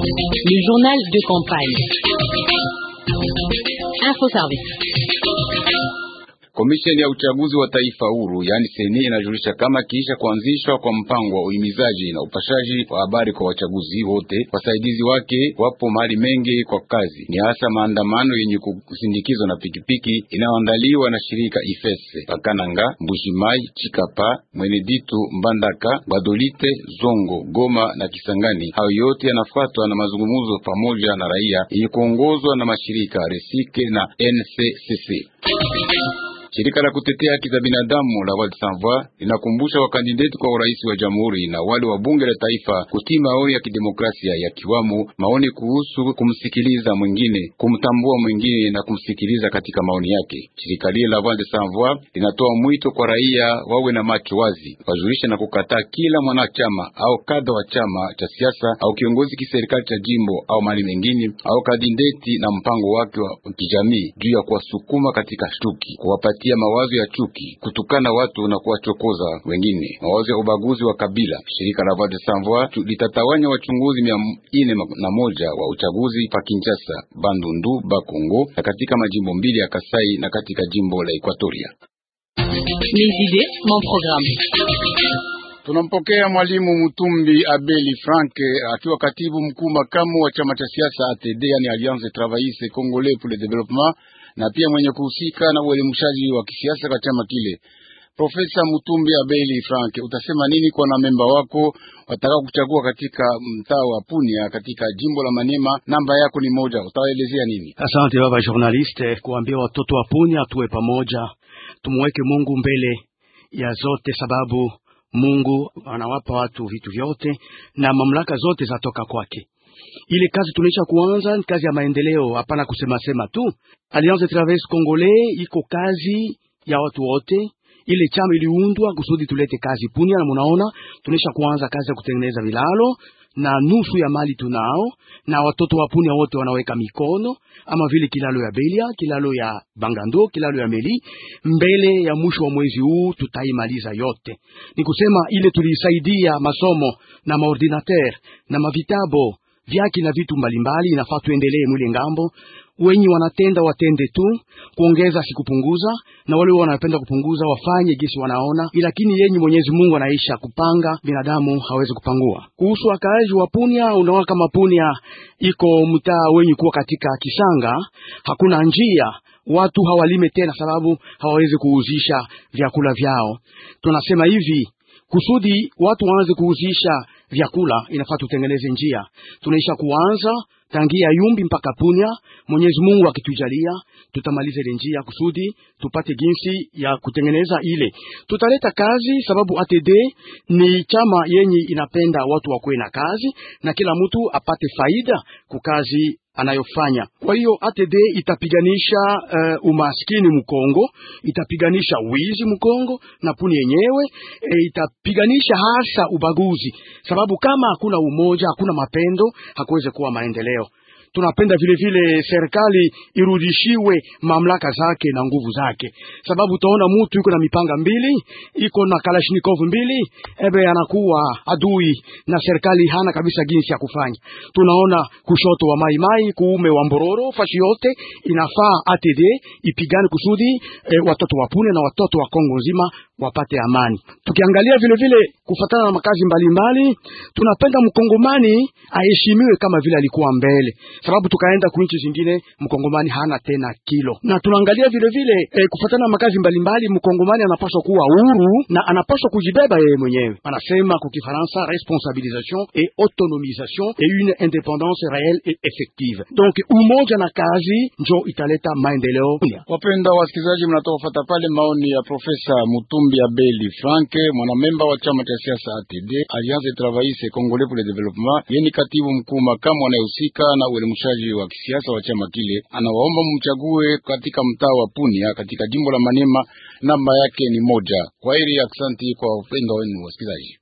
Le journal de campagne. Info Service. Komisheni ya uchaguzi wa taifa huru yaani seni inajulisha kama kiisha kuanzishwa kwa mpango wa uhimizaji na upashaji wa habari kwa wachaguzi wote, wasaidizi wake wapo mahali mengi kwa kazi, ni hasa maandamano yenye kusindikizwa na pikipiki inayoandaliwa na shirika Ifese Pakananga, Mbushimai, Chikapa, Mweneditu, Mbandaka, Badolite, Zongo, Goma na Kisangani. Hayo yote yanafuatwa na mazungumzo pamoja na raia yenye kuongozwa na mashirika Resike na NCCC. Shirika la kutetea haki za binadamu la Voix sans Voix linakumbusha wakandideti kwa urais wa jamhuri na wale wa bunge la taifa kutii maoni ya kidemokrasia ya kiwamo maoni kuhusu kumsikiliza mwingine, kumtambua mwingine na kumsikiliza katika maoni yake. Shirika lile la Voix sans Voix linatoa mwito kwa raia wawe na macho wazi, wajulishe na kukataa kila mwanachama au kadha wa chama cha siasa au kiongozi kiserikali cha jimbo au mali mengine au kandideti na mpango wake wa kijamii juu ya kuwasukuma katika chuki, kuwapata ya mawazo ya chuki, kutukana watu na kuwachokoza wengine, mawazo ya ubaguzi wa kabila. Shirika la Voix sans Voix litatawanya wachunguzi mia ine na moja wa uchaguzi pa Kinshasa, Bandundu, Bakongo na katika majimbo mbili ya Kasai na katika jimbo la Equatoria. Les idées, mon programme. Tunampokea mwalimu Mutumbi Abeli Frank akiwa katibu mkuu makamu wa chama cha siasa ATD, yani Alliance Travailliste Congolais pour le Développement na pia mwenye kuhusika na uelimushaji wa kisiasa kwa chama kile. Profesa Mutumbi Abeli Frank, utasema nini kwa na memba wako wataka kuchagua katika mtaa wa Punia katika jimbo la Maniema? Namba yako ni moja, utawaelezea nini? Asante baba journaliste, kuambia watoto wa Punia tuwe pamoja, tumweke Mungu mbele ya zote, sababu Mungu anawapa watu vitu vyote na mamlaka zote zatoka kwake. Ile kazi tunaisha kuanza ni kazi ya maendeleo, hapana kusema sema tu. Alliance Travailliste Congolais iko kazi ya watu wote. Ile chama iliundwa kusudi tulete kazi Punia, na munaona tunaisha kuanza kazi ya kutengeneza vilalo na nusu ya mali tunao, na watoto wa Punia wote wanaweka mikono, ama vile kilalo ya Belia, kilalo ya Bangando, kilalo ya Meli. Mbele ya mwisho wa mwezi huu tutaimaliza yote. Ni kusema ile tulisaidia masomo na maordinateur na mavitabo vyaki na vitu mbalimbali, inafaa tuendelee mwile ngambo. Wenye wanatenda watende tu kuongeza, sikupunguza, na wale wanapenda kupunguza wafanye gisi wanaona, lakini yenye Mwenyezi Mungu anaisha kupanga, binadamu hawezi kupangua. Kuhusu wakaaji wa Punia, unaona kama Punia iko mtaa wenye kuwa katika kisanga, hakuna njia watu hawalime tena, sababu hawawezi kuuzisha vyakula vyao. Tunasema hivi kusudi watu waanze kuuzisha vyakula inafaa tutengeneze njia. Tunaisha kuanza tangia Yumbi mpaka Punya. Mwenyezi Mungu akitujalia, tutamaliza ile njia kusudi tupate jinsi ya kutengeneza ile. Tutaleta kazi, sababu ATD ni chama yenye inapenda watu wakuwe na kazi na kila mtu apate faida kukazi anayofanya. Kwa hiyo ATD itapiganisha uh, umaskini Mkongo, itapiganisha wizi Mkongo na puni yenyewe e, itapiganisha hasa ubaguzi, sababu kama hakuna umoja, hakuna mapendo, hakuweze kuwa maendeleo. Tunapenda vile vile serikali irudishiwe mamlaka zake na nguvu zake, sababu utaona mtu yuko na mipanga mbili, iko na kalashnikov mbili, ebe anakuwa adui na serikali hana kabisa jinsi ya kufanya. Tunaona kushoto wa mai mai, kuume wa Mbororo, fashi yote inafaa ATD ipigane kusudi e, watoto wa Pune na watoto wa Kongo nzima wapate amani. Tukiangalia vile vile kufatana na makazi mbalimbali, tunapenda mkongomani aheshimiwe kama vile alikuwa mbele, sababu tukaenda ku nchi zingine mkongomani hana tena kilo. Na tunaangalia vile vile e, kufatana na makazi mbalimbali, mkongomani anapaswa kuwa huru na anapaswa kujibeba yeye mwenyewe. Anasema kwa Kifaransa responsabilisation et autonomisation et une indépendance réelle et effective. Donc umoja na kazi njo italeta maendeleo. Wapenda wasikilizaji, mnatoka kufuata pale maoni ya Profesa Mutumbi Abeli Frank, mwanamemba wa chama cha siasa ATD, Alliance Travailliste Congolais pour le Développement, yeni katibu mkuu makamu anayehusika na uelimushaji wa kisiasa wa chama kile. Anawaomba mchague katika mtaa wa Punia katika jimbo la Maniema. Namba yake ni moja. Kwa heri, aksanti kwa upendo wenu wasikilizaji.